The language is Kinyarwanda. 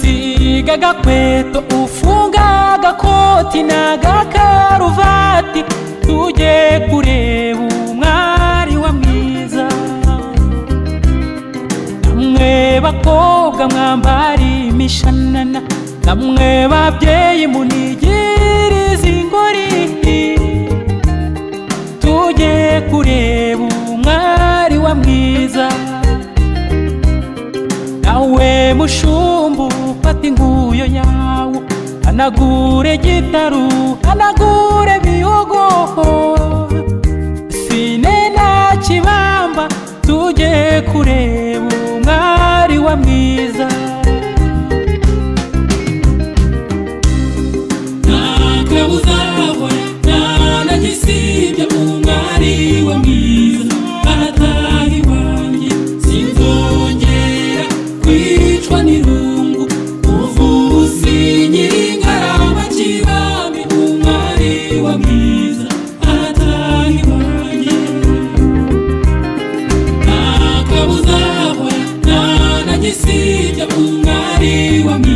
yiga agakweto ufunga agakoti n'agakaruvati tujye kureba umwari wa mwiza namwe bakobwa mwambara imishanana namwe babyeyi munigirize ingori tujye kureba umwari wa mwiza nawe mushumbu fata inkuyo yawo hanagure gitaru hanagure biyogo sine na kibamba tujye kureba umwari wa mwiza ntabwo uzabona nta na gisibya umwari we mwiza arataha iwanjye sinzongera kwicwa n'irungu uvuzi nyiringarama kibami umwari we mwiza arataha iwanjye ntabwo uzabona nta na gisibya umwari we mwiza